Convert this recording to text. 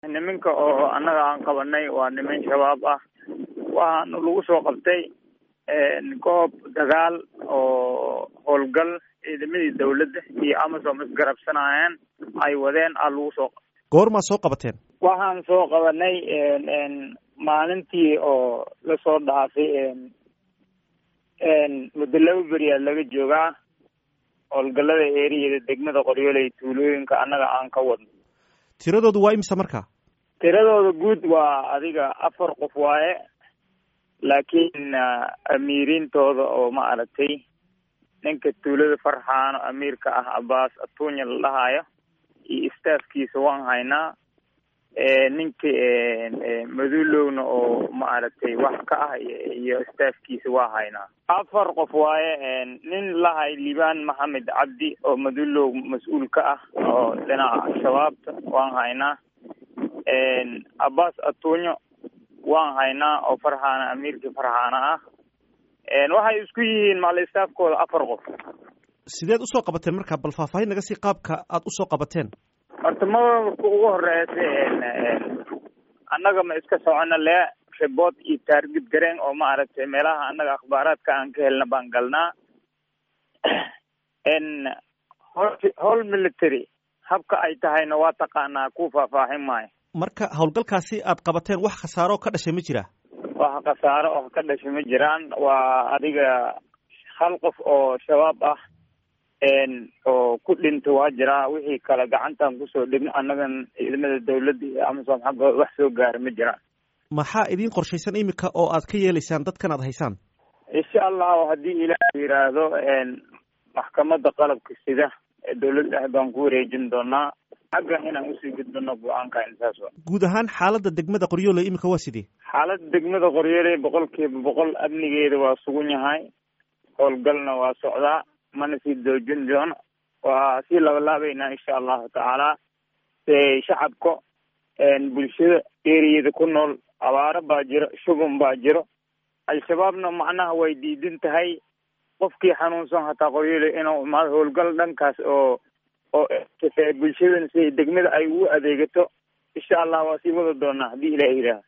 niminka oo annaga aan qabanay waa niman shabaab ah waxaana lagu soo qabtay goob dagaal oo howlgal ciidamadii dawladda iyo amasom isgarabsanayeen ay wadeen a lagu soo qabtay goormaa soo qabateen waxaan soo qabanay maalintii oo lasoo dhaafay muddo laba beriyaad laga joogaa howlgallada eeriyada degmada qoryooley tuulooyinka annaga aan ka wadno tiradoodu waa imisa markaa tiradooda guud waa adiga afar qof waaye laakiin amiiriintooda oo ma aragtay ninka tuulada farxaano amiirka ah abaas atuunya la dhahaayo iyo staafkiisa waan haynaa ninka madulowna oo ma aragtay wax ka ah iyo staafkiisa waa haynaa afar qof waaye nin lahay libaan maxamed cabdi oo madulow mas-uul ka ah oo dhinaca shabaabta waan haynaa abbas atuunyo waan haynaa oo farxaana amiirkii farxaana ah waxay isku yihiin maalistaafkooda afar qof sideed usoo qabateen marka bal faahfaahin naga sii qaabka aada usoo qabateen horta marka ugu horeysa annaga ma iska socono lee ribood iyo taargid gareen oo ma aragtay meelaha annaga akhbaaraadka aan ka helna baan galnaa howl military habka ay tahayna waa taqaanaa ku faahfaahin maayo marka howlgalkaasi aad qabateen wax khasaaro ka dhashay ma jira wax khasaaro oo ka dhashay ma jiraan waa adiga hal qof oo shabaab ah oo ku dhinta waa jiraa wixii kale gacantaan kusoo dhigno annagan ciidamada dawladda iyo amasom xaggooda wax soo gaara ma jiraan maxaa idiin qorshaysan imika oo aad ka yeelaysaan dadkan aad haysaan insha allahu haddii ilaah yidhaahdo maxkamadda qalabka sida ee dawladda ah baan ku wareejin doonaa xagga inaan usii gudbino go-aanka intaas wa guud ahaan xaaladda degmada qoryooley imika waa sidee xaaladda degmada qoryooley boqol kiiba boqol amnigeeda waa sugan yahay howlgalna waa socdaa mana sii doojin doono waa sii labalaabeynaa insha allahu tacaala se shacabka bulshada eriyada ku nool abaaro baa jiro shugun baa jiro al-shabaabna macnaha way diidan tahay qofkii xanuunsan hataa qoryooley inuu imaado howlgal dhankaas oo oo bulshadana si degmada ay ugu adeegato insha allah waa sii wada doonaa haddii ilaah yidhaaha